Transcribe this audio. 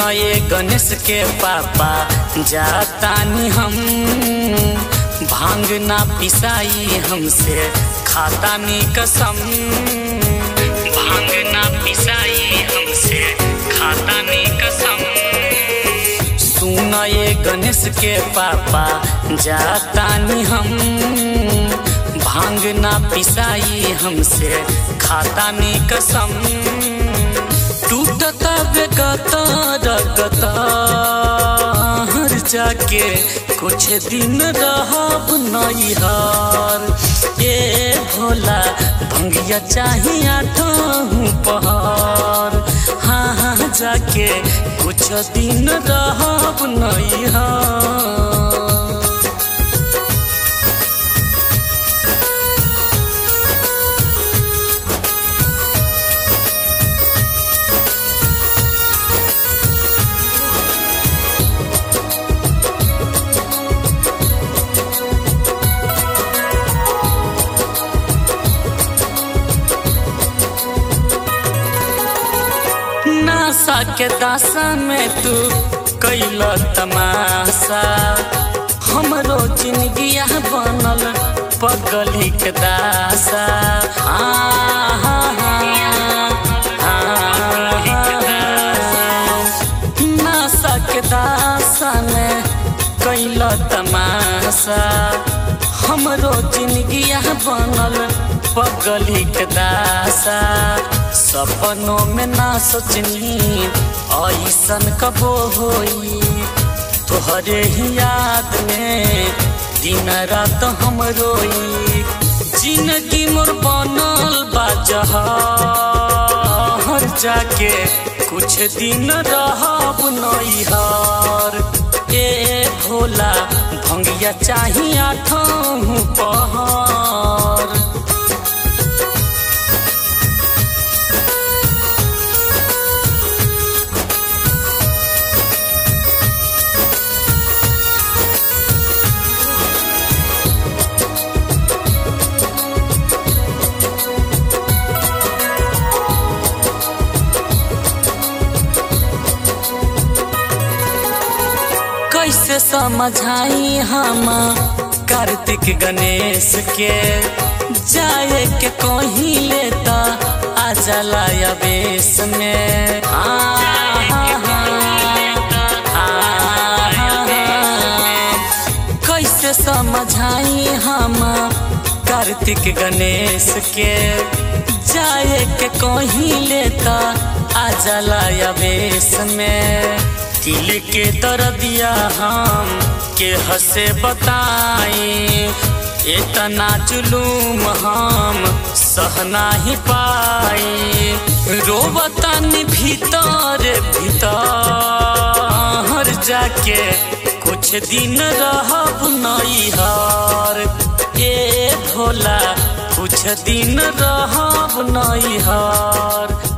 ये गणेश के पापा जातानी हम भांग ना पिसाई हमसे खातानी कसम भांग ना पिसाई हमसे खातानी कसम सुन ये गणेश के पापा जातानी हम भांग ना पिसाई हमसे खातानी कसम टूटता बेगता रगता हर जाके कुछ दिन रहब नैहर ए भोला भंगिया चाहिए आठों पहर हाँ हाँ जाके कुछ दिन रहब नैहर नासा के दासा में तू कैल तमाशा हमरो जिंदगिया बनल पगली के दासा आ, हा, हा, हा, नासा के दासा में कैल तमाशा हमरो जिंदगिया बनल पगली के दासा सपनों में ना सोचनी ऐसन कबो होई तोहरे ही याद में दिन रात हम रोई जिंदगी मोर बनल बाजहर जाके कुछ दिन रहब नैहर ए भोला भंगिया चाहिए आठों पहर कैसे समझाई हम कार्तिक गणेश के जाए के कहीं लेता आ जाला बेस में आ, कैसे समझाई हम कार्तिक गणेश के जाए के कहीं लेता आ जाला बेस में दिल के दर्दिया हम के हसे बताई इतना जुलूम हम सहना ही पाई रोबतानी भीतर भीतर जाके कुछ दिन रहब नैहर ए भोला कुछ दिन रहब नैहर